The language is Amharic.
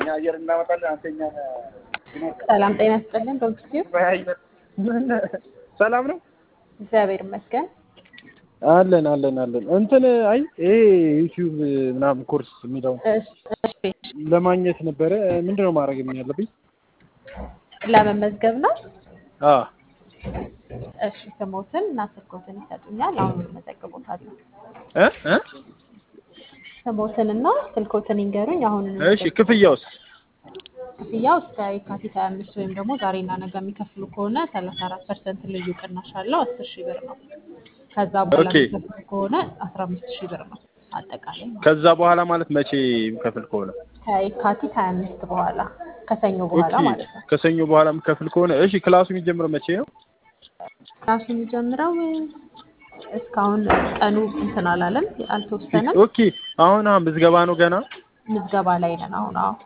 አየር እናመጣለን። አንተኛ ሰላም ጤና ይስጥልን ዶክተር ሰላም ነው እግዚአብሔር ይመስገን። አለን አለን አለን። እንትን አይ ይሄ ዩቲዩብ ምናምን ኮርስ የሚለው እሺ፣ እሺ። ለማግኘት ነበረ። ምንድን ነው ማድረግ ያለብኝ? ለመመዝገብ ነው። አ እሺ፣ ስሞትን እና ስልኮትን ይሰጡኛል። አሁን እመዘግቦታለሁ። እ እ ስሞትን እና ስልኮትን ይንገሩኝ። አሁን እሺ ክፍያውስ? ክፍያው እስከ የካቲት 25 ወይም ደግሞ ዛሬና ነገ የሚከፍሉ ከሆነ 34 ፐርሰንት ልዩ ቅናሽ አለው 10 ሺህ ብር ነው። ከዛ በኋላ ኦኬ። የሚከፍሉ ከሆነ 15 ሺህ ብር ነው አጠቃላይ ማለት ነው። ከዛ በኋላ ማለት መቼ የሚከፍል ከሆነ ከየካቲት 25 በኋላ ከሰኞ በኋላ ኦኬ። ማለት ነው። ከሰኞ በኋላ የሚከፍል ከሆነ እሺ። ክላሱ የሚጀምረው መቼ ነው? ራሱ የሚጀምረው እስካሁን ቀኑ እንትን አላለም፣ አልተወሰነም። ኦኬ። አሁን አሁን ምዝገባ ነው ገና። ምዝገባ ላይ ነን አሁን። አዎ